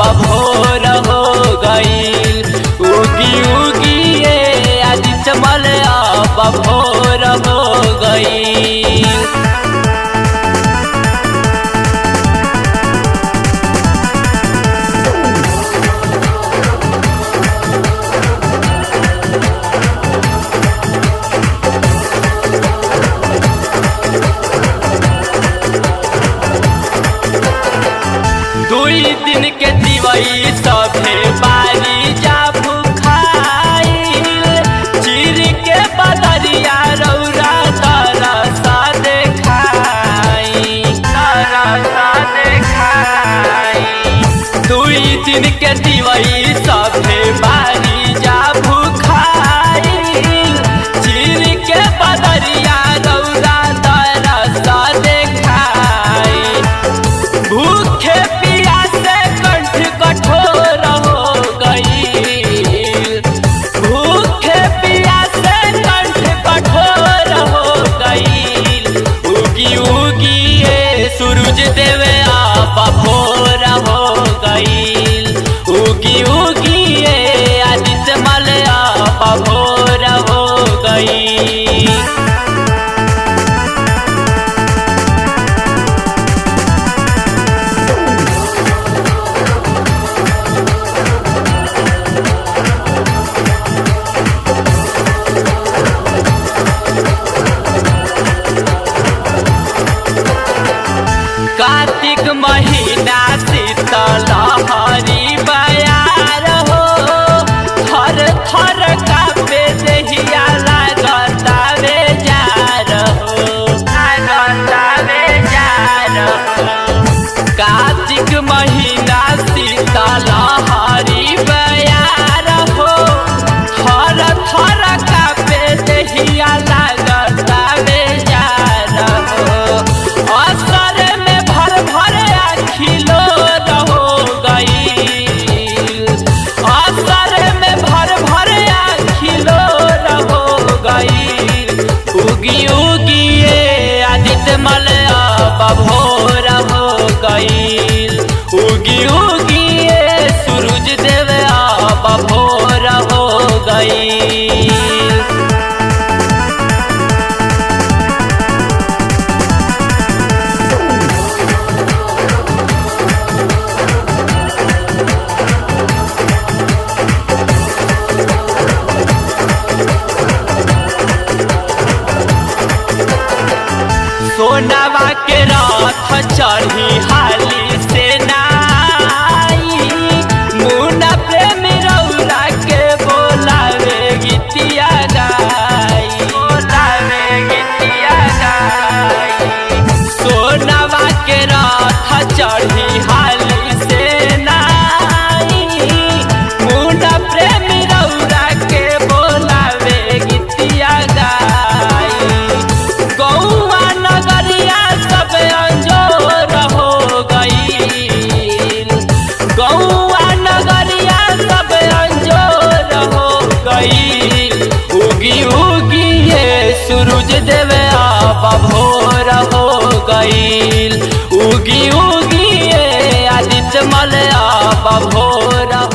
भोर हो गईल उगी उगी ये आदित्य मल अब भोर हो गईल दुई दिन के दिवई सभे बारी जा भूखाइल चिर के बदरिया रौरा तरसा देखाई तरसा देखाई दुई दिन के दिवई सभे बारी जा भूखाइल चिर के बदरिया रौरा तरसा देखाई भूखे पियासे कंठ कठोर हो गई भूखे पियासे कंठ कठोर हो गई उगी उगी ये सूरज देवे आप भोर हो गई उगी उगी ये आदित्य मल आप भोर हो गई कार्तिक महीना शीतल हरी बयार हो थर थर कापे देहिया लागता वे जार हो लागता वे जार हो कार्तिक महीना शीतल हरी बयार हो थर थर कापे देहिया लागता वे जार हो असर में भर भर अखिलो रहो गई असर में भर भर अखिलो रहो गई उगी उगी ये आदित्य मल अब भोर हो गई उगी उगी ये सूरज देव अब भोर हो गई सोनावा के रथ चढ़ी हाली से नाई मुना प्रेम रौरा के बोलावे गीतिया गाई बोलावे गीतिया गाई सोनावा के रथ चढ़ी हाली से नाई मुना प्रेम रौरा के बोलावे गीतिया गाई गौआ नगरिया सब अंजोर हो गईल गौआ नगरिया सब अंजोर हो गईल उगी उगी ये सूरज देवे आप भोर हो गईल उगी उगी ये आदित्य मल आप भोर